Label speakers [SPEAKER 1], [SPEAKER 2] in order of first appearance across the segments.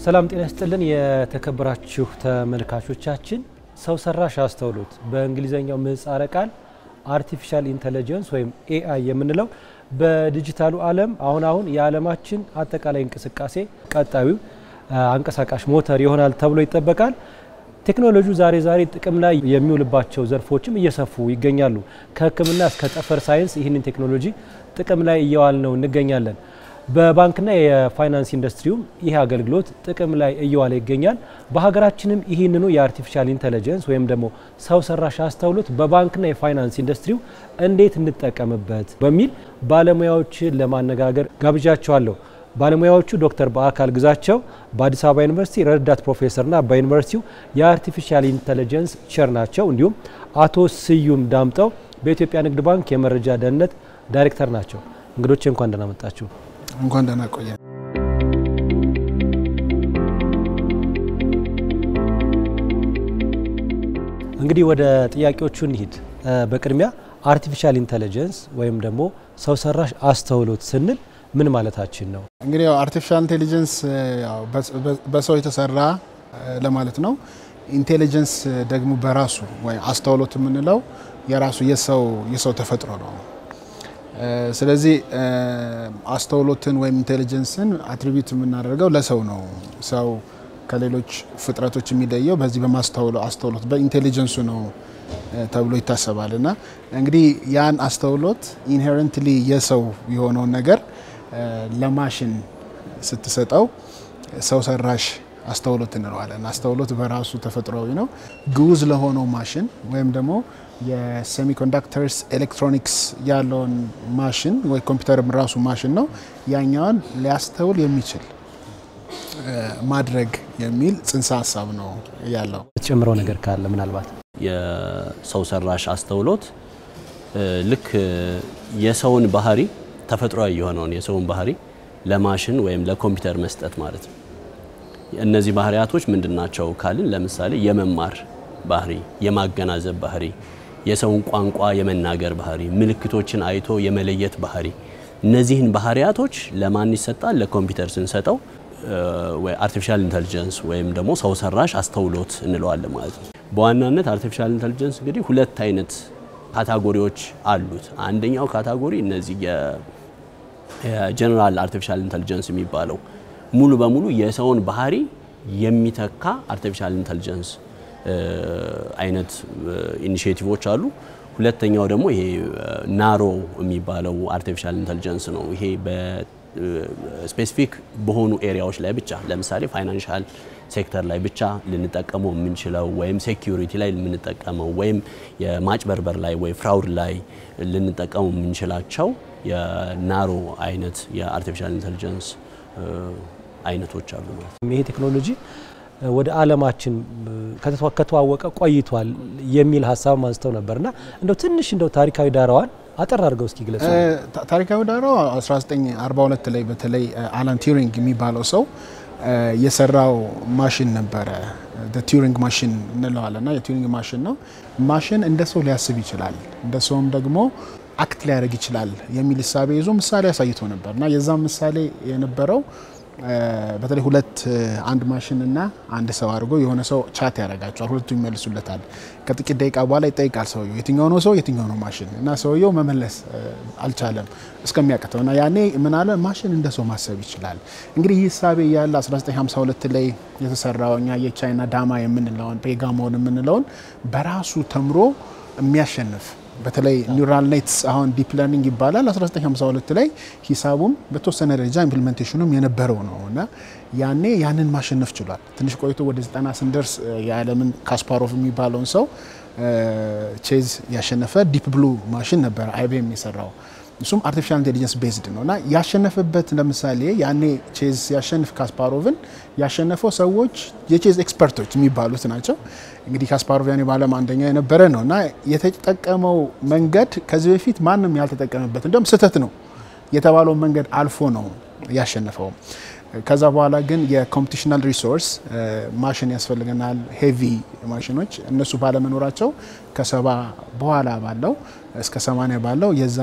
[SPEAKER 1] ሰላም ጤና ይስጥልን የተከበራችሁ ተመልካቾቻችን። ሰው ሰራሽ አስተውሎት በእንግሊዝኛው ምህጻረ ቃል አርቲፊሻል ኢንተለጀንስ ወይም ኤአይ የምንለው በዲጂታሉ ዓለም አሁን አሁን የዓለማችን አጠቃላይ እንቅስቃሴ ቀጣዩ አንቀሳቃሽ ሞተር ይሆናል ተብሎ ይጠበቃል። ቴክኖሎጂው ዛሬ ዛሬ ጥቅም ላይ የሚውልባቸው ዘርፎችም እየሰፉ ይገኛሉ። ከሕክምና እስከ ጠፈር ሳይንስ ይህንን ቴክኖሎጂ ጥቅም ላይ እየዋል ነው እንገኛለን። በባንክና የፋይናንስ ኢንዱስትሪውም ይህ አገልግሎት ጥቅም ላይ እየዋለ ይገኛል። በሀገራችንም ይህንኑ የአርቲፊሻል ኢንተለጀንስ ወይም ደግሞ ሰው ሰራሽ አስተውሎት በባንክና የፋይናንስ ኢንዱስትሪው እንዴት እንጠቀምበት በሚል ባለሙያዎችን ለማነጋገር ጋብዣቸዋለሁ። ባለሙያዎቹ ዶክተር በአካል ግዛቸው በአዲስ አበባ ዩኒቨርሲቲ ረዳት ፕሮፌሰርና በዩኒቨርሲቲው የአርቲፊሻል ኢንተለጀንስ ቸር ናቸው። እንዲሁም አቶ ስዩም ዳምጠው በኢትዮጵያ ንግድ ባንክ የመረጃ ደህንነት ዳይሬክተር ናቸው። እንግዶቼ እንኳን ደህና መጣችሁ።
[SPEAKER 2] እንኳን ደህና ቆየ።
[SPEAKER 1] እንግዲህ ወደ ጥያቄዎቹ እንሂድ። በቅድሚያ አርቲፊሻል ኢንተለጀንስ ወይም ደግሞ ሰው ሰራሽ አስተውሎት ስንል ምን ማለታችን ነው?
[SPEAKER 2] እንግዲህ ያው አርቲፊሻል ኢንቴሊጀንስ ያው በሰው የተሰራ ለማለት ነው። ኢንቴሊጀንስ ደግሞ በራሱ ወይ አስተውሎት የምንለው የራሱ የሰው የሰው ተፈጥሮ ነው። ስለዚህ አስተውሎትን ወይም ኢንቴሊጀንስን አትሪቢዩት የምናደርገው ለሰው ነው። ሰው ከሌሎች ፍጥረቶች የሚለየው በዚህ በማስተውለው አስተውሎት በኢንቴሊጀንሱ ነው ተብሎ ይታሰባል። እና እንግዲህ ያን አስተውሎት ኢንሄረንትሊ የሰው የሆነውን ነገር ለማሽን ስትሰጠው ሰው ሰራሽ አስተውሎት እንለዋለን። አስተውሎት በራሱ ተፈጥሯዊ ነው። ግዑዝ ለሆነው ማሽን ወይም ደግሞ የሴሚኮንዳክተርስ ኤሌክትሮኒክስ ያለውን ማሽን ወይ ኮምፒውተርም ራሱ ማሽን ነው። ያኛውን ሊያስተውል የሚችል ማድረግ የሚል ጽንሰ ሀሳብ ነው ያለው።
[SPEAKER 1] የተጨምረው ነገር ካለ ምናልባት
[SPEAKER 3] የሰው ሰራሽ አስተውሎት ልክ የሰውን ባህሪ ተፈጥሯዊ የሆነውን የሰውን ባህሪ ለማሽን ወይም ለኮምፒውተር መስጠት ማለት ነው። እነዚህ ባህሪያቶች ምንድን ናቸው ካልን ለምሳሌ የመማር ባህሪ፣ የማገናዘብ ባህሪ፣ የሰውን ቋንቋ የመናገር ባህሪ፣ ምልክቶችን አይቶ የመለየት ባህሪ። እነዚህን ባህሪያቶች ለማን ይሰጣል? ለኮምፒውተር ስንሰጠው አርቲፊሻል ኢንተልጀንስ ወይም ደግሞ ሰው ሰራሽ አስተውሎት እንለዋለን ማለት ነው። በዋናነት አርቲፊሻል ኢንተልጀንስ እንግዲህ ሁለት አይነት ካታጎሪዎች አሉት። አንደኛው ካታጎሪ እነዚህ የጀነራል አርቲፊሻል ኢንተልጀንስ የሚባለው ሙሉ በሙሉ የሰውን ባህሪ የሚተካ አርቲፊሻል ኢንተልጀንስ አይነት ኢኒሼቲቮች አሉ። ሁለተኛው ደግሞ ይሄ ናሮ የሚባለው አርቲፊሻል ኢንተልጀንስ ነው። ይሄ በስፔሲፊክ በሆኑ ኤሪያዎች ላይ ብቻ ለምሳሌ ፋይናንሻል ሴክተር ላይ ብቻ ልንጠቀመው የምንችለው ወይም ሴኪሪቲ ላይ የምንጠቀመው ወይም የማጭበርበር ላይ ወይ ፍራውድ ላይ ልንጠቀመው የምንችላቸው የናሮ አይነት የአርቲፊሻል ኢንተልጀንስ አይነቶች አሉ ማለት ነው።
[SPEAKER 1] ይሄ ቴክኖሎጂ ወደ ዓለማችን ከተዋወቀ ቆይቷል የሚል ሀሳብ አንስተው ነበርና እንደው ትንሽ እንደው ታሪካዊ ዳራዋን አጠር አድርገው እስኪ ግለጹ።
[SPEAKER 2] ታሪካዊ ዳራው 1942 ላይ በተለይ አላን ቲዩሪንግ የሚባለው ሰው የሰራው ማሽን ነበረ። ቲዩሪንግ ማሽን እንለዋለን እና የቲዩሪንግ ማሽን ነው። ማሽን እንደ ሰው ሊያስብ ይችላል፣ እንደ ሰውም ደግሞ አክት ሊያደርግ ይችላል የሚል እሳቤ ይዞ ምሳሌ አሳይቶ ነበር እና የዛም ምሳሌ የነበረው በተለይ ሁለት አንድ ማሽን እና አንድ ሰው አድርጎ የሆነ ሰው ቻት ያደርጋቸዋል። ሁለቱ ይመልሱለታል። ከጥቂት ደቂቃ በኋላ ይጠይቃል ሰውየው የትኛው ነው ሰው የትኛው ነው ማሽን እና ሰውየው መመለስ አልቻለም እስከሚያቅተው እና ያኔ ምን አለ ማሽን እንደ ሰው ማሰብ ይችላል። እንግዲህ ይህ ሳቤ ያለ 1952 ላይ የተሰራው እኛ የቻይና ዳማ የምንለውን ፔጋሞን የምንለውን በራሱ ተምሮ የሚያሸንፍ በተለይ ኒውራል ኔትስ አሁን ዲፕ ለርኒንግ ይባላል። 1952 ላይ ሂሳቡም በተወሰነ ደረጃ ኢምፕሊሜንቴሽኑም የነበረው ነው እና ያኔ ያንን ማሸነፍ ችሏል። ትንሽ ቆይቶ ወደ 90 ስንደርስ የዓለምን ካስፓሮቭ የሚባለውን ሰው ቼዝ ያሸነፈ ዲፕ ብሉ ማሽን ነበረ አይቢኤም የሰራው እሱም አርቲፊሻል ኢንቴሊጀንስ ቤዝድ ነው እና ያሸነፈበት ለምሳሌ ያኔ ቼዝ ያሸንፍ ካስፓሮቭን ያሸነፈው ሰዎች የቼዝ ኤክስፐርቶች የሚባሉት ናቸው። እንግዲህ ካስፓሮቭ ያኔ በዓለም አንደኛ የነበረ ነው እና የተጠቀመው መንገድ ከዚህ በፊት ማንም ያልተጠቀመበት እንዲሁም ስህተት ነው የተባለውን መንገድ አልፎ ነው ያሸነፈው። ከዛ በኋላ ግን የኮምፒቲሽናል ሪሶርስ ማሽን ያስፈልገናል፣ ሄቪ ማሽኖች እነሱ ባለመኖራቸው ከሰባ በኋላ ባለው እስከ 80 ባለው የዛ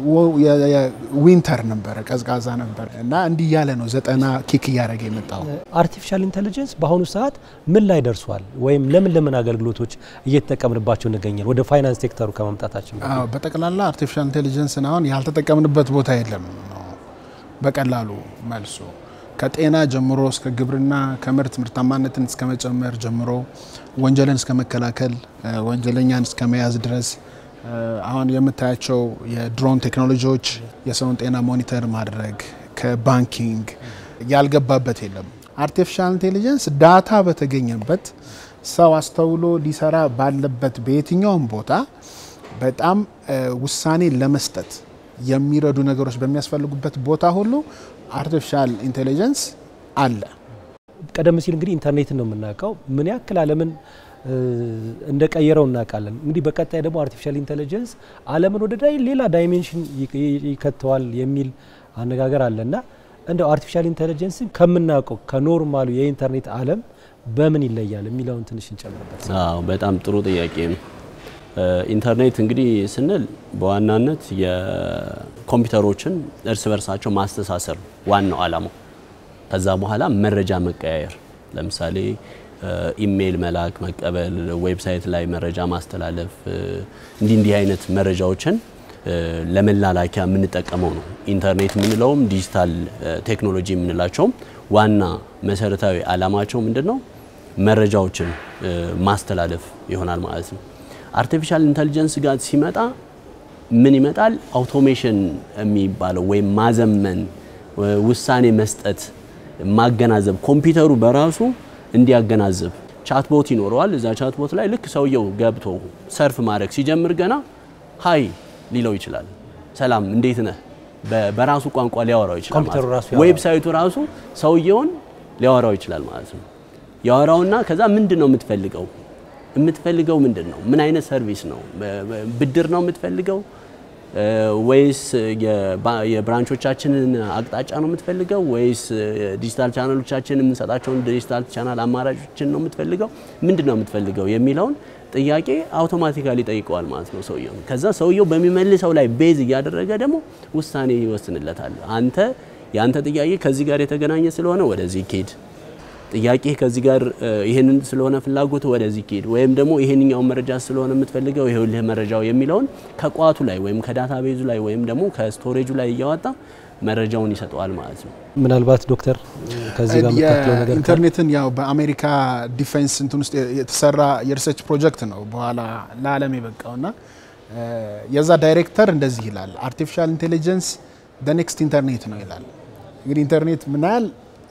[SPEAKER 2] ዊንተር ነበረ፣ ቀዝቃዛ ነበረ እና እንዲህ እያለ ነው ዘጠና ኪክ እያደረገ የመጣው።
[SPEAKER 1] አርቲፊሻል ኢንቴሊጀንስ በአሁኑ ሰዓት ምን ላይ ደርሷል? ወይም ለምን ለምን አገልግሎቶች እየተጠቀምንባቸው እንገኛል? ወደ ፋይናንስ ሴክተሩ ከመምጣታችን በፊት
[SPEAKER 2] አዎ በጠቅላላ አርቲፊሻል ኢንቴሊጀንስን አሁን ያልተጠቀምንበት ቦታ የለም ነው በቀላሉ መልሱ። ከጤና ጀምሮ እስከ ግብርና፣ ከምርት ምርታማነትን እስከ መጨመር ጀምሮ ወንጀልን እስከ መከላከል፣ ወንጀለኛን እስከ መያዝ ድረስ አሁን የምታያቸው የድሮን ቴክኖሎጂዎች የሰውን ጤና ሞኒተር ማድረግ ከባንኪንግ ያልገባበት የለም። አርቲፊሻል ኢንቴሊጀንስ ዳታ በተገኘበት ሰው አስተውሎ ሊሰራ ባለበት በየትኛውም ቦታ በጣም ውሳኔ ለመስጠት የሚረዱ ነገሮች በሚያስፈልጉበት ቦታ ሁሉ አርቲፊሻል ኢንቴሊጀንስ አለ።
[SPEAKER 1] ቀደም ሲል እንግዲህ ኢንተርኔትን ነው የምናውቀው። ምን ያክል ዓለምን እንደቀየረው እናውቃለን። እንግዲህ በቀጣይ ደግሞ አርቲፊሻል ኢንቴሊጀንስ ዓለምን ወደ ሌላ ዳይሜንሽን ይከተዋል የሚል አነጋገር አለና እንደው አርቲፊሻል ኢንቴሊጀንስን ከምናውቀው ከኖርማሉ የኢንተርኔት ዓለም በምን ይለያል የሚለውን ትንሽ እንጨምርበት።
[SPEAKER 3] አዎ በጣም ጥሩ ጥያቄ ነው። ኢንተርኔት እንግዲህ ስንል በዋናነት የኮምፒውተሮችን እርስ በርሳቸው ማስተሳሰር ዋናው ዓላማው። ከዛ በኋላ መረጃ መቀያየር፣ ለምሳሌ ኢሜይል መላክ፣ መቀበል፣ ዌብሳይት ላይ መረጃ ማስተላለፍ፣ እንዲህ እንዲህ አይነት መረጃዎችን ለመላላኪያ የምንጠቀመው ነው። ኢንተርኔት የምንለውም ዲጂታል ቴክኖሎጂ የምንላቸውም ዋና መሰረታዊ ዓላማቸው ምንድን ነው? መረጃዎችን ማስተላለፍ ይሆናል ማለት ነው። አርቲፊሻል ኢንተሊጀንስ ጋር ሲመጣ ምን ይመጣል? አውቶሜሽን የሚባለው ወይም ማዘመን፣ ውሳኔ መስጠት፣ ማገናዘብ ኮምፒውተሩ በራሱ እንዲያገናዝብ ቻትቦት ይኖረዋል። እዛ ቻትቦት ላይ ልክ ሰውየው ገብቶ ሰርፍ ማድረግ ሲጀምር ገና ሀይ ሊለው ይችላል። ሰላም እንዴት ነህ? በራሱ ቋንቋ ሊያወራው ይችላል
[SPEAKER 1] ኮምፒውተሩ
[SPEAKER 3] ማለት
[SPEAKER 1] ራሱ
[SPEAKER 3] ነው። ዌብሳይቱ ራሱ ሰውየውን ሊያወራው ይችላል ማለት ነው። ያወራውና ከዛ ምንድን ነው የምትፈልገው የምትፈልገው ምንድን ነው? ምን አይነት ሰርቪስ ነው? ብድር ነው የምትፈልገው ወይስ የብራንቾቻችንን አቅጣጫ ነው የምትፈልገው ወይስ ዲጂታል ቻናሎቻችን የምንሰጣቸውን ዲጂታል ቻናል አማራጮችን ነው የምትፈልገው? ምንድን ነው የምትፈልገው የሚለውን ጥያቄ አውቶማቲካሊ ጠይቀዋል ማለት ነው ሰውየው። ከዛ ሰውየው በሚመልሰው ላይ ቤዝ እያደረገ ደግሞ ውሳኔ ይወስንለታል። አንተ የአንተ ጥያቄ ከዚህ ጋር የተገናኘ ስለሆነ ወደዚህ ኬድ ጥያቄ ከዚህ ጋር ይሄንን ስለሆነ ፍላጎት ወደዚህ ኬድ ወይም ደግሞ ይሄንኛውን መረጃ ስለሆነ የምትፈልገው ይሄውልህ መረጃው የሚለውን ከቋቱ ላይ ወይም ከዳታ ቤዙ ላይ ወይም ደግሞ ከስቶሬጁ ላይ እያወጣ መረጃውን ይሰጠዋል ማለት ነው።
[SPEAKER 1] ምናልባት ዶክተር ከዚህ ጋር የምታክለው ነገር ካለ?
[SPEAKER 2] ኢንተርኔትን ያው በአሜሪካ ዲፌንስ እንትን ውስጥ የተሰራ የሪሰርች ፕሮጀክት ነው በኋላ ለዓለም የበቃውና የዛ ዳይሬክተር እንደዚህ ይላል፣ አርቲፊሻል ኢንቴሊጀንስ ኔክስት ኢንተርኔት ነው ይላል። እንግዲህ ኢንተርኔት ምን ያህል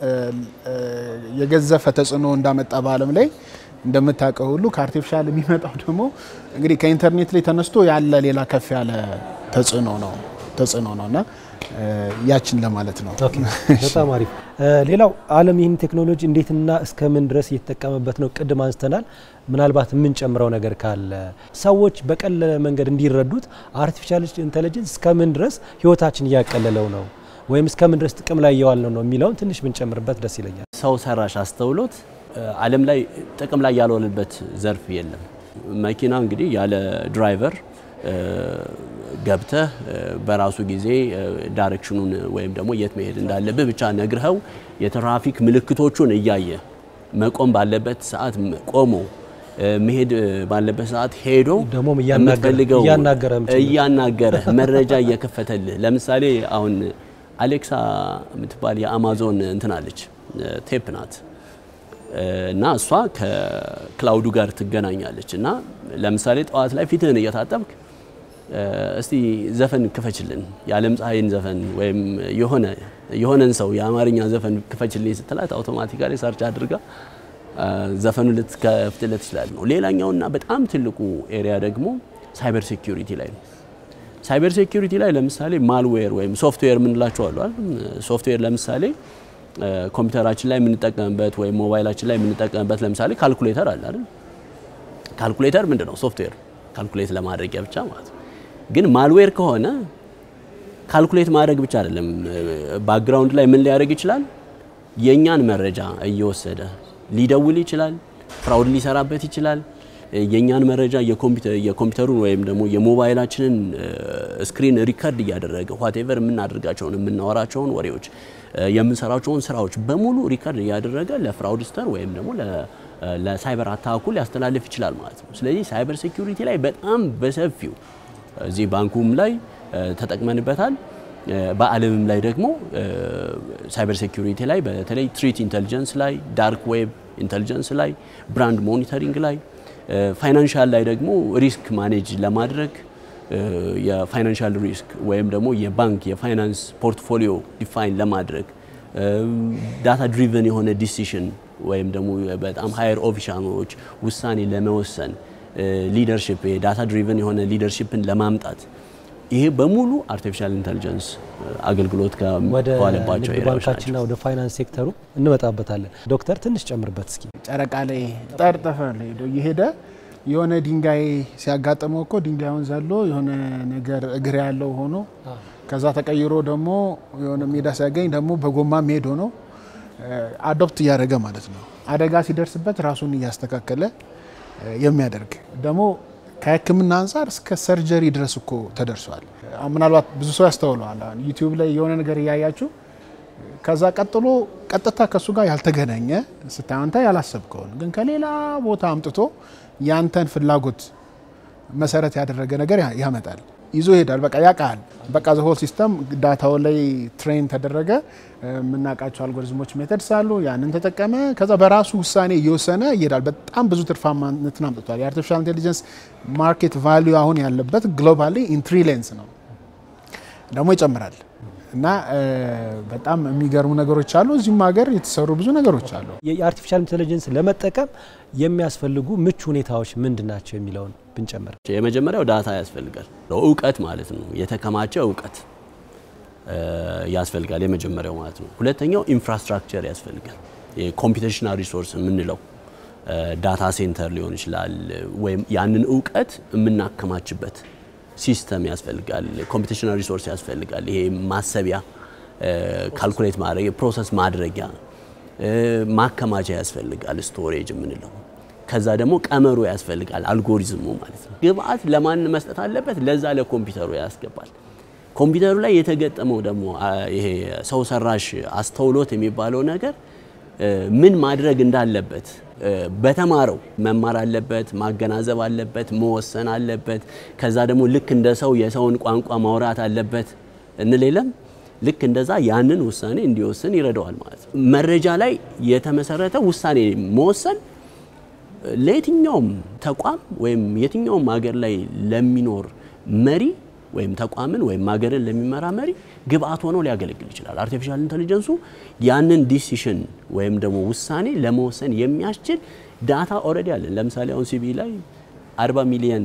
[SPEAKER 2] የገዘፈ ተጽዕኖ እንዳመጣ በዓለም ላይ እንደምታውቀው ሁሉ ከአርቲፊሻል የሚመጣው ደግሞ እንግዲህ ከኢንተርኔት ላይ ተነስቶ ያለ ሌላ ከፍ ያለ ተጽዕኖ ነው ተጽዕኖ ነው እና ያችን ለማለት ነው።
[SPEAKER 1] ኦኬ፣ በጣም አሪፍ። ሌላው ዓለም ይህን ቴክኖሎጂ እንዴትና እስከ ምን ድረስ እየተጠቀመበት ነው? ቅድም አንስተናል። ምናልባት የምንጨምረው ነገር ካለ ሰዎች በቀለለ መንገድ እንዲረዱት አርቲፊሻል ኢንቴሊጀንስ እስከ ምን ድረስ ህይወታችን እያቀለለው ነው ወይም እስከ ምን ድረስ ጥቅም ላይ እየዋል ነው ነው የሚለውን ትንሽ ብንጨምርበት ደስ ይለኛል።
[SPEAKER 3] ሰው ሰራሽ አስተውሎት ዓለም ላይ ጥቅም ላይ ያልዋለበት ዘርፍ የለም። መኪና እንግዲህ ያለ ድራይቨር ገብተህ በራሱ ጊዜ ዳይሬክሽኑን ወይም ደግሞ የት መሄድ እንዳለብህ ብቻ ነግረኸው የትራፊክ ምልክቶቹን እያየ መቆም ባለበት ሰዓት ቆሞ መሄድ ባለበት ሰዓት ሄዶ
[SPEAKER 1] ደግሞም እያናገረ-
[SPEAKER 3] የምትፈልገው
[SPEAKER 1] እያናገረህም ጭምር።
[SPEAKER 3] እያናገረህ መረጃ እየከፈተልህ ለምሳሌ አሁን አሌክሳ የምትባል የአማዞን እንትን አለች ቴፕ ናት እና እሷ ከክላውዱ ጋር ትገናኛለች እና ለምሳሌ ጠዋት ላይ ፊትህን እየታጠብክ እስቲ ዘፈን ክፈችልን የዓለም ፀሐይን ዘፈን ወይም የሆነ የሆነን ሰው የአማርኛ ዘፈን ክፈችልኝ ስትላት አውቶማቲካሊ ሰርች አድርጋ ዘፈኑ ልትከፍትለት ይችላል ነው። ሌላኛውና በጣም ትልቁ ኤሪያ ደግሞ ሳይበር ሴኩሪቲ ላይ ነው። ሳይበር ሴኩሪቲ ላይ ለምሳሌ ማልዌር ወይም ሶፍትዌር የምንላቸው አሉ አይደል? ሶፍትዌር ለምሳሌ ኮምፒውተራችን ላይ የምንጠቀምበት ወይም ሞባይላችን ላይ የምንጠቀምበት ለምሳሌ ካልኩሌተር አለ አይደል? ካልኩሌተር ምንድን ነው? ሶፍትዌር ካልኩሌት ለማድረጊያ ብቻ ማለት ነው። ግን ማልዌር ከሆነ ካልኩሌት ማድረግ ብቻ አይደለም። ባክግራውንድ ላይ ምን ሊያደርግ ይችላል? የእኛን መረጃ እየወሰደ ሊደውል ይችላል። ፍራውድ ሊሰራበት ይችላል። የእኛን መረጃ የኮምፒውተሩን ወይም ደግሞ የሞባይላችንን ስክሪን ሪከርድ እያደረገ ዋቴቨር የምናደርጋቸውን የምናወራቸውን ወሬዎች የምንሰራቸውን ስራዎች በሙሉ ሪከርድ እያደረገ ለፍራውድስተር ወይም ደግሞ ለሳይበር አታኩ ሊያስተላልፍ ይችላል ማለት ነው። ስለዚህ ሳይበር ሴኩሪቲ ላይ በጣም በሰፊው እዚህ ባንኩም ላይ ተጠቅመንበታል። በዓለምም ላይ ደግሞ ሳይበር ሴኩሪቲ ላይ በተለይ ትሪት ኢንተሊጀንስ ላይ፣ ዳርክ ዌብ ኢንተሊጀንስ ላይ፣ ብራንድ ሞኒተሪንግ ላይ፣ ፋይናንሻል ላይ ደግሞ ሪስክ ማኔጅ ለማድረግ የፋይናንሻል ሪስክ ወይም ደግሞ የባንክ የፋይናንስ ፖርትፎሊዮ ዲፋይን ለማድረግ ዳታ ድሪቨን የሆነ ዲሲሽን ወይም ደግሞ በጣም ሃየር ኦፊሻሎች ውሳኔ ለመወሰን ሊደርሽፕ ዳታ ድሪቨን የሆነ ሊደርሽፕን ለማምጣት ይሄ በሙሉ አርቲፊሻል ኢንተሊጀንስ አገልግሎት ከዋለባቸው
[SPEAKER 1] ንግድ ባንካችንና ወደ ፋይናንስ ሴክተሩ እንመጣበታለን። ዶክተር ትንሽ ጨምርበት እስኪ።
[SPEAKER 2] ጨረቃ ላይ ጠርጠፈር ላይ ሄዶ እየሄደ የሆነ ድንጋይ ሲያጋጥመው እኮ ድንጋዩን ዘሎ የሆነ ነገር እግር ያለው ሆኖ ከዛ ተቀይሮ ደግሞ የሆነ ሜዳ ሲያገኝ ደግሞ በጎማ ሄዶ ነው አዶፕት እያደረገ ማለት ነው። አደጋ ሲደርስበት ራሱን እያስተካከለ የሚያደርግ ደግሞ ከሕክምና አንጻር እስከ ሰርጀሪ ድረስ እኮ ተደርሷል። ምናልባት ብዙ ሰው ያስተውለዋል። ዩቲዩብ ላይ የሆነ ነገር እያያችሁ ከዛ ቀጥሎ ቀጥታ ከእሱ ጋር ያልተገናኘ ስታየው አንተ ያላሰብከውን ግን ከሌላ ቦታ አምጥቶ ያንተን ፍላጎት መሰረት ያደረገ ነገር ያመጣል፣ ይዞ ይሄዳል። በቃ ያውቃል። በቃ ዘሆል ሲስተም ዳታው ላይ ትሬን ተደረገ። የምናውቃቸው አልጎሪዝሞች ሜተድስ አሉ። ያንን ተጠቀመ። ከዛ በራሱ ውሳኔ እየወሰነ ይሄዳል። በጣም ብዙ ትርፋማነትን አምጥቷል። የአርቲፊሻል ኢንቴሊጀንስ ማርኬት ቫሊዩ አሁን ያለበት ግሎባሊ ኢን ትሪሊየንስ ነው፣ ደግሞ ይጨምራል። እና በጣም የሚገርሙ ነገሮች አሉ። እዚህም ሀገር የተሰሩ ብዙ ነገሮች አሉ።
[SPEAKER 1] የአርቲፊሻል ኢንቴሊጀንስ ለመጠቀም የሚያስፈልጉ ምቹ ሁኔታዎች ምንድን ናቸው የሚለውን ብንጨምር፣
[SPEAKER 3] የመጀመሪያው ዳታ ያስፈልጋል። እውቀት ማለት ነው። የተከማቸ እውቀት ያስፈልጋል። የመጀመሪያው ማለት ነው። ሁለተኛው ኢንፍራስትራክቸር ያስፈልጋል። የኮምፒቴሽናል ሪሶርስ የምንለው ዳታ ሴንተር ሊሆን ይችላል። ወይም ያንን እውቀት የምናከማችበት ሲስተም ያስፈልጋል። ኮምፒቴሽናል ሪሶርስ ያስፈልጋል። ይሄ ማሰቢያ፣ ካልኩሌት ማድረግ፣ ፕሮሰስ ማድረጊያ፣ ማከማቻ ያስፈልጋል። ስቶሬጅ የምንለው ከዛ ደግሞ ቀመሩ ያስፈልጋል። አልጎሪዝሙ ማለት ነው። ግብአት ለማን መስጠት አለበት? ለዛ ለኮምፒውተሩ ያስገባል። ኮምፒውተሩ ላይ የተገጠመው ደግሞ ይሄ ሰው ሰራሽ አስተውሎት የሚባለው ነገር ምን ማድረግ እንዳለበት በተማረው መማር አለበት፣ ማገናዘብ አለበት፣ መወሰን አለበት። ከዛ ደግሞ ልክ እንደ ሰው የሰውን ቋንቋ ማውራት አለበት እንል የለም። ልክ እንደዛ ያንን ውሳኔ እንዲወስን ይረዳዋል ማለት ነው። መረጃ ላይ የተመሰረተ ውሳኔ መወሰን ለየትኛውም ተቋም ወይም የትኛውም ሀገር ላይ ለሚኖር መሪ ወይም ተቋምን ወይም ሀገርን ለሚመራ መሪ ግብአት ሆኖ ሊያገለግል ይችላል። አርቲፊሻል ኢንተሊጀንሱ ያንን ዲሲሽን ወይም ደግሞ ውሳኔ ለመወሰን የሚያስችል ዳታ ኦልሬዲ አለን። ለምሳሌ አሁን ሲቢ ላይ 40 ሚሊየን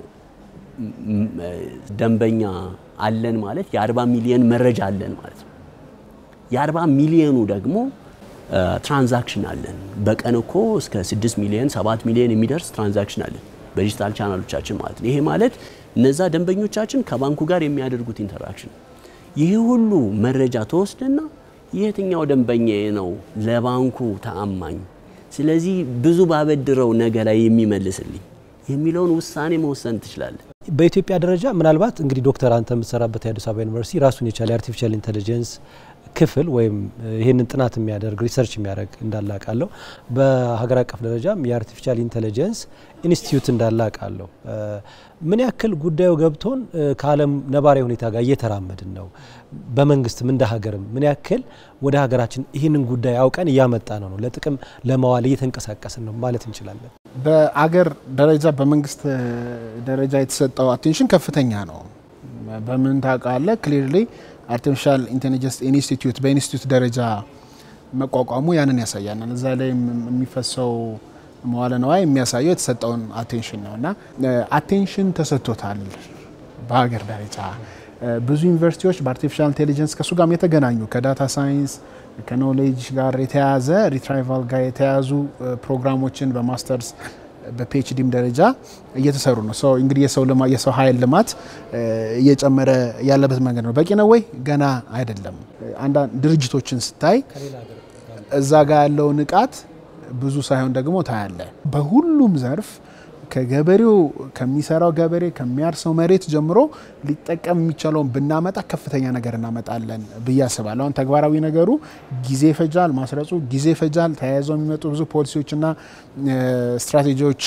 [SPEAKER 3] ደንበኛ አለን ማለት የ40 ሚሊየን መረጃ አለን ማለት ነው። የ40 ሚሊየኑ ደግሞ ትራንዛክሽን አለን። በቀን እኮ እስከ 6 ሚሊየን 7 ሚሊየን የሚደርስ ትራንዛክሽን አለን በዲጂታል ቻናሎቻችን ማለት ነው። ይሄ ማለት እነዛ ደንበኞቻችን ከባንኩ ጋር የሚያደርጉት ኢንተራክሽን ይህ ሁሉ መረጃ ተወስድና የትኛው ደንበኛ ነው ለባንኩ ተአማኝ፣ ስለዚህ ብዙ ባበድረው ነገ ላይ የሚመልስልኝ የሚለውን ውሳኔ መወሰን ትችላለን።
[SPEAKER 1] በኢትዮጵያ ደረጃ ምናልባት እንግዲህ ዶክተር አንተ የምትሰራበት የአዲስ አበባ ዩኒቨርሲቲ ራሱን የቻለ የአርቲፊሻል ኢንቴሊጀንስ ክፍል ወይም ይህንን ጥናት የሚያደርግ ሪሰርች የሚያደርግ እንዳለ አውቃለሁ። በሀገር አቀፍ ደረጃም የአርቲፊሻል ኢንቴሊጀንስ ኢንስቲትዩት እንዳለ አውቃለሁ። ምን ያክል ጉዳዩ ገብቶን ከዓለም ነባራዊ ሁኔታ ጋር እየተራመድን ነው? በመንግስትም እንደ ሀገርም ምን ያክል ወደ ሀገራችን ይህንን ጉዳይ አውቀን እያመጣ ነው ነው ለጥቅም ለማዋል እየተንቀሳቀስን ነው ማለት እንችላለን?
[SPEAKER 2] በአገር ደረጃ በመንግስት ደረጃ የተሰጠው አቴንሽን ከፍተኛ ነው። በምን ታውቃለህ? ክሊርሊ አርቲፊሻል ኢንቴሊጀንስ ኢንስቲትዩት በኢንስቲትዩት ደረጃ መቋቋሙ ያንን ያሳያል። እዛ ላይ የሚፈሰው መዋለ ነዋይ የሚያሳየው የተሰጠውን አቴንሽን ነው እና አቴንሽን ተሰጥቶታል በሀገር ደረጃ ብዙ ዩኒቨርሲቲዎች በአርቲፊሻል ኢንቴሊጀንስ ከእሱ ጋር የተገናኙ ከዳታ ሳይንስ ከኖሌጅ ጋር የተያያዘ ሪትራይቫል ጋር የተያያዙ ፕሮግራሞችን በማስተርስ በፒኤችዲም ደረጃ እየተሰሩ ነው። ሰው እንግዲህ የሰው ልማት የሰው ኃይል ልማት እየጨመረ ያለበት መንገድ ነው። በቂ ነው ወይ? ገና አይደለም። አንዳንድ ድርጅቶችን ስታይ እዛ ጋር ያለው ንቃት ብዙ ሳይሆን ደግሞ ታያለ። በሁሉም ዘርፍ ከገበሬው ከሚሰራው ገበሬ ከሚያርሰው መሬት ጀምሮ ሊጠቀም የሚቻለውን ብናመጣ ከፍተኛ ነገር እናመጣለን ብዬ አስባለሁ። አሁን ተግባራዊ ነገሩ ጊዜ ይፈጃል፣ ማስረጹ ጊዜ ይፈጃል። ተያይዘው የሚመጡ ብዙ ፖሊሲዎችና ስትራቴጂዎች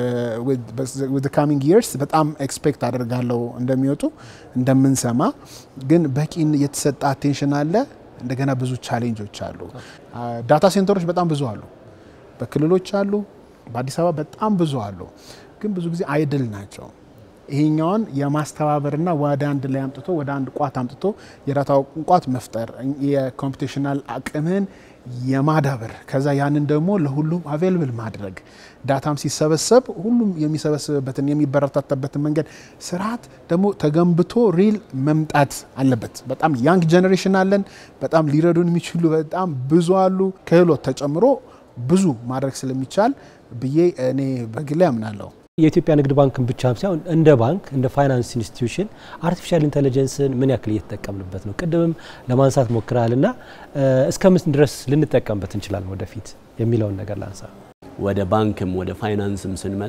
[SPEAKER 2] ዊዝ ካሚንግ ይርስ በጣም ኤክስፔክት አደርጋለሁ እንደሚወጡ እንደምንሰማ። ግን በቂ የተሰጠ አቴንሽን አለ። እንደገና ብዙ ቻሌንጆች አሉ። ዳታ ሴንተሮች በጣም ብዙ አሉ፣ በክልሎች አሉ በአዲስ አበባ በጣም ብዙ አሉ፣ ግን ብዙ ጊዜ አይድል ናቸው። ይሄኛውን የማስተባበርና ወደ አንድ ላይ አምጥቶ ወደ አንድ ቋት አምጥቶ የዳታ ቋት መፍጠር የኮምፒቴሽናል አቅምን የማዳበር ከዛ ያንን ደግሞ ለሁሉም አቬልብል ማድረግ ዳታም ሲሰበሰብ ሁሉም የሚሰበስብበትን የሚበረታታበትን መንገድ ስርዓት ደግሞ ተገንብቶ ሪል መምጣት አለበት። በጣም ያንግ ጀኔሬሽን አለን። በጣም ሊረዱን የሚችሉ በጣም ብዙ አሉ። ክህሎት ተጨምሮ ብዙ ማድረግ ስለሚቻል ብዬ እኔ በግሌ አምናለሁ።
[SPEAKER 1] የኢትዮጵያ ንግድ ባንክን ብቻ ሳይሆን እንደ ባንክ እንደ ፋይናንስ ኢንስቲትዩሽን አርቲፊሻል ኢንቴሊጀንስን ምን ያክል እየተጠቀምንበት ነው? ቅድምም ለማንሳት ሞክረሃል እና እስከ ምን ድረስ ልንጠቀምበት እንችላለን ወደፊት የሚለውን ነገር ላንሳ።
[SPEAKER 3] ወደ ባንክም ወደ ፋይናንስም ስንመጣ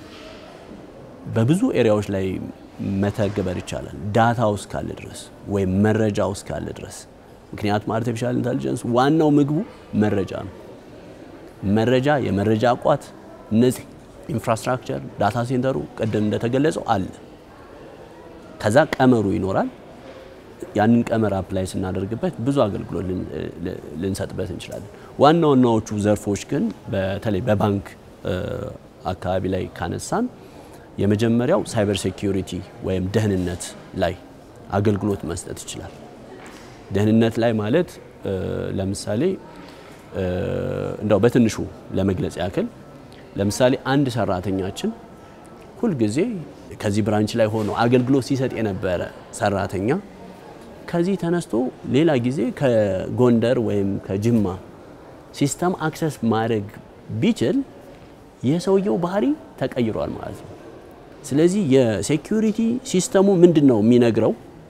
[SPEAKER 3] በብዙ ኤሪያዎች ላይ መተግበር ይቻላል። ዳታ ውስጥ ካለ ድረስ ወይም መረጃ ውስጥ ካለ ድረስ። ምክንያቱም አርቲፊሻል ኢንቴሊጀንስ ዋናው ምግቡ መረጃ ነው። መረጃ፣ የመረጃ ቋት፣ እነዚህ ኢንፍራስትራክቸር፣ ዳታ ሴንተሩ ቅድም እንደተገለጸው አለ። ከዛ ቀመሩ ይኖራል። ያንን ቀመር አፕላይ ስናደርግበት ብዙ አገልግሎት ልንሰጥበት እንችላለን። ዋና ዋናዎቹ ዘርፎች ግን በተለይ በባንክ አካባቢ ላይ ካነሳን የመጀመሪያው ሳይበር ሴኪዩሪቲ ወይም ደህንነት ላይ አገልግሎት መስጠት ይችላል። ደህንነት ላይ ማለት ለምሳሌ እንደው በትንሹ ለመግለጽ ያክል ለምሳሌ አንድ ሰራተኛችን ሁልጊዜ ከዚህ ብራንች ላይ ሆኖ አገልግሎት ሲሰጥ የነበረ ሰራተኛ ከዚህ ተነስቶ ሌላ ጊዜ ከጎንደር ወይም ከጅማ ሲስተም አክሰስ ማድረግ ቢችል የሰውየው ባህሪ ተቀይሯል ማለት ነው። ስለዚህ የሴኪዩሪቲ ሲስተሙ ምንድን ነው የሚነግረው?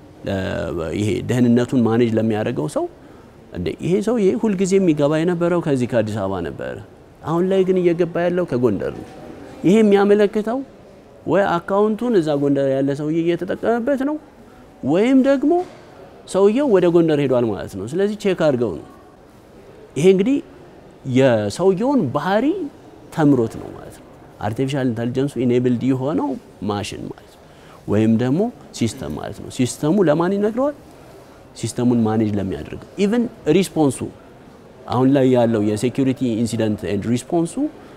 [SPEAKER 3] ይሄ ደህንነቱን ማኔጅ ለሚያደርገው ሰው እንደ ይሄ ሰውዬ ሁልጊዜ የሚገባ የነበረው ከዚህ ከአዲስ አበባ ነበረ፣ አሁን ላይ ግን እየገባ ያለው ከጎንደር ነው። ይሄ የሚያመለክተው ወይ አካውንቱን እዛ ጎንደር ያለ ሰውዬ እየተጠቀመበት ነው ወይም ደግሞ ሰውየው ወደ ጎንደር ሄዷል ማለት ነው። ስለዚህ ቼክ አድርገው ነው። ይሄ እንግዲህ የሰውየውን ባህሪ ተምሮት ነው ማለት ነው። አርቲፊሻል ኢንተሊጀንሱ ኢኔብልድ የሆነው ማሽን ማለት ነው፣ ወይም ደግሞ ሲስተም ማለት ነው። ሲስተሙ ለማን ይነግረዋል? ሲስተሙን ማኔጅ ለሚያደርገው ኢቨን ሪስፖንሱ አሁን ላይ ያለው የሴኪሪቲ ኢንሲደንት ኤንድ ሪስፖንሱ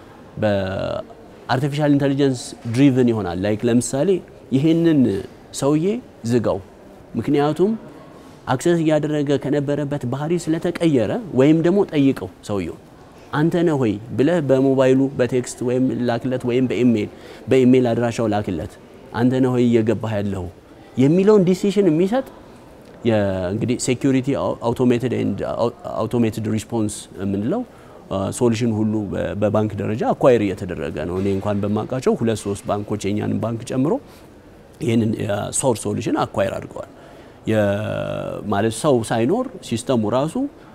[SPEAKER 3] በአርቲፊሻል ኢንተሊጀንስ ድሪቭን ይሆናል። ላይክ ለምሳሌ ይሄንን ሰውዬ ዝጋው፣ ምክንያቱም አክሰስ እያደረገ ከነበረበት ባህሪ ስለተቀየረ፣ ወይም ደግሞ ጠይቀው ሰውየው አንተ ነህ ሆይ ብለህ በሞባይሉ በቴክስት ወይም ላክለት፣ ወይም በኢሜይል በኢሜይል አድራሻው ላክለት፣ አንተ ነህ ሆይ እየገባህ ያለው የሚለውን ዲሲሽን የሚሰጥ እንግዲህ ሴኪሪቲ አውቶሜትድ ኤንድ አውቶሜትድ ሪስፖንስ የምንለው ሶሉሽን ሁሉ በባንክ ደረጃ አኳይር እየተደረገ ነው። እኔ እንኳን በማውቃቸው ሁለት ሶስት ባንኮች የኛንን ባንክ ጨምሮ ይህንን ሶርስ ሶሉሽን አኳይር አድርገዋል። ማለት ሰው ሳይኖር ሲስተሙ ራሱ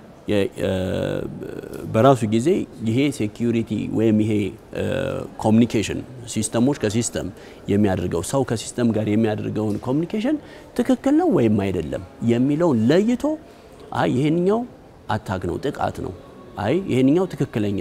[SPEAKER 3] በራሱ ጊዜ ይሄ ሴኪዩሪቲ ወይም ይሄ ኮሚኒኬሽን ሲስተሞች ከሲስተም የሚያደርገው ሰው ከሲስተም ጋር የሚያደርገውን ኮሚኒኬሽን ትክክል ነው ወይም አይደለም የሚለውን ለይቶ አይ ይሄንኛው አታክ ነው፣ ጥቃት ነው፣ አይ ይሄንኛው ትክክለኛ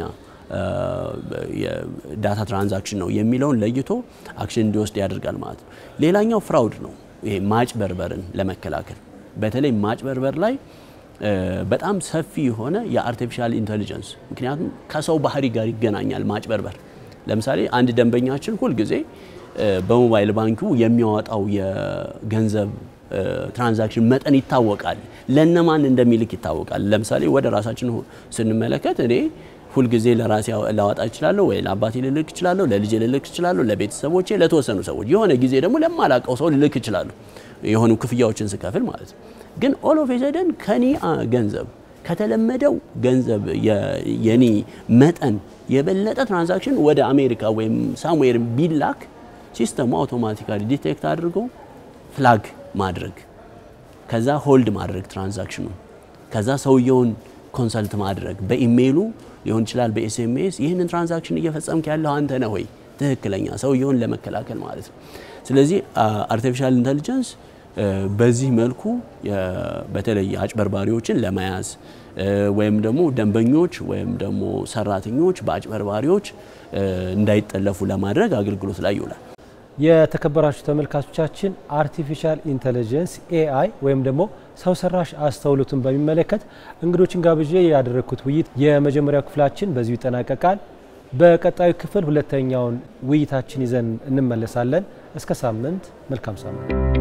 [SPEAKER 3] የዳታ ትራንዛክሽን ነው የሚለውን ለይቶ አክሽን እንዲወስድ ያደርጋል ማለት ነው። ሌላኛው ፍራውድ ነው። ይሄ ማጭበርበርን ለመከላከል በተለይ ማጭበርበር ላይ በጣም ሰፊ የሆነ የአርቲፊሻል ኢንቴሊጀንስ ምክንያቱም ከሰው ባህሪ ጋር ይገናኛል ማጭበርበር። ለምሳሌ አንድ ደንበኛችን ሁልጊዜ በሞባይል ባንኩ የሚያወጣው የገንዘብ ትራንዛክሽን መጠን ይታወቃል፣ ለነማን እንደሚልክ ይታወቃል። ለምሳሌ ወደ ራሳችን ስንመለከት እኔ ሁልጊዜ ለራሴ ላወጣ እችላለሁ ወይ ለአባቴ ልልክ እችላለሁ፣ ለልጄ ልልክ እችላለሁ፣ ለቤተሰቦቼ፣ ለተወሰኑ ሰዎች፣ የሆነ ጊዜ ደግሞ ለማላቀው ሰው ልልክ እችላለሁ፣ የሆኑ ክፍያዎችን ስከፍል ማለት ነው። ግን ኦል ኦፍ ኤ ከኔ ገንዘብ ከተለመደው ገንዘብ የኔ መጠን የበለጠ ትራንዛክሽን ወደ አሜሪካ ወይም ሳምዌር ቢላክ ሲስተሙ አውቶማቲካሊ ዲቴክት አድርጎ ፍላግ ማድረግ ከዛ ሆልድ ማድረግ ትራንዛክሽኑ ከዛ ሰውየውን ኮንሰልት ማድረግ በኢሜይሉ ሊሆን ይችላል፣ በኤስኤምኤስ ይህንን ትራንዛክሽን እየፈጸምክ ያለው አንተ ነህ ወይ ትክክለኛ ሰውየውን ለመከላከል ማለት ነው። ስለዚህ አርቲፊሻል ኢንተሊጀንስ በዚህ መልኩ በተለይ አጭበርባሪዎችን ለመያዝ ወይም ደግሞ ደንበኞች ወይም ደግሞ ሰራተኞች በአጭበርባሪዎች እንዳይጠለፉ ለማድረግ አገልግሎት ላይ ይውላል።
[SPEAKER 1] የተከበራችሁ ተመልካቾቻችን አርቲፊሻል ኢንተለጀንስ ኤአይ ወይም ደግሞ ሰው ሰራሽ አስተውሎትን በሚመለከት እንግዶችን ጋብዤ ያደረግኩት ውይይት የመጀመሪያው ክፍላችን በዚሁ ይጠናቀቃል። በቀጣዩ ክፍል ሁለተኛውን ውይይታችን ይዘን እንመለሳለን። እስከ ሳምንት፣ መልካም ሳምንት።